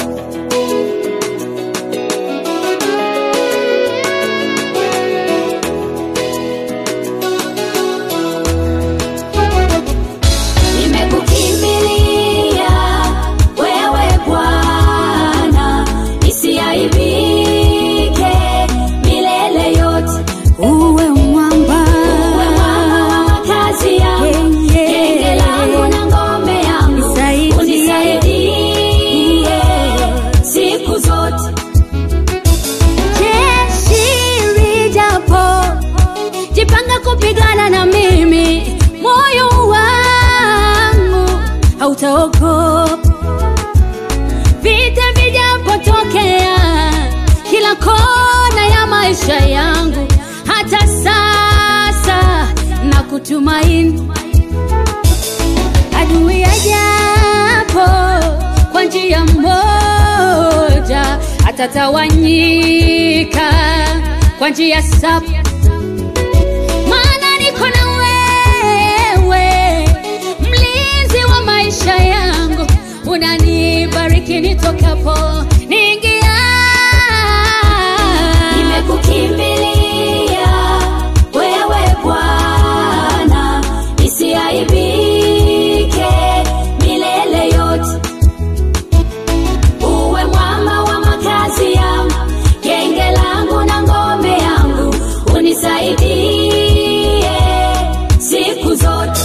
Nimekukimbilia wewe Bwana, nisiaibike milele yote. uwe mwamba Uwe mwamba wa makazi yangu, Yeah, yeah. genge langu na ngome yangu, Nisaidie. unisaidie siku zote. jeshi lijapo jipanga kupigana na mimi moyo wangu hautaogopa vita vijapotokea kila kona ya maisha yangu hata sasa na kutumaini adui ajapo kwa njia moja atatawanyika kwa njia saba maana niko na wewe mlinzi wa maisha yangu unanibariki nitokapo niingia Nimekukimbilia wewe Bwana, nisiaibike milele yote. Uwe mwamba wa makazi yangu, genge langu na ngome yangu, unisaidie siku zote.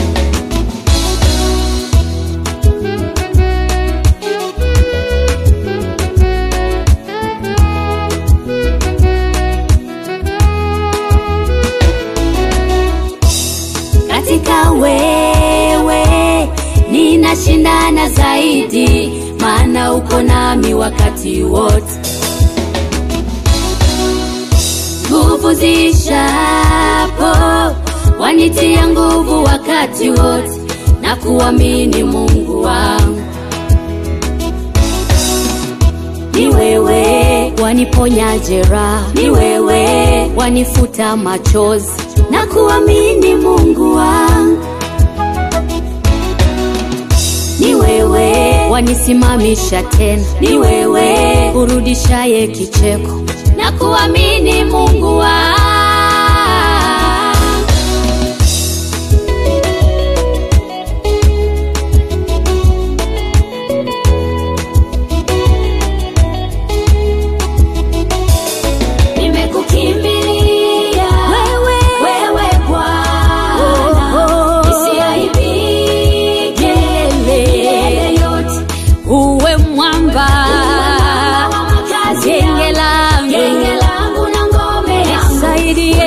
katika wewe ninashindana zaidi maana uko nami wakati wote nguvu zishapo wanitia nguvu wakati wote na kuamini mungu wangu ni wewe waniponya jeraha, ni wewe wanifuta machozi na kuamini Mungu wangu, ni wewe wanisimamisha tena, ni wewe urudishaye kicheko na kuamini Mungu wangu. Nimekukimbilia Wewe. wewe Bwana, Oh. nisiaibike milele yote. uwe mwamba Wa makazi genge yangu, langu genge langu na ngome yangu, nisaidie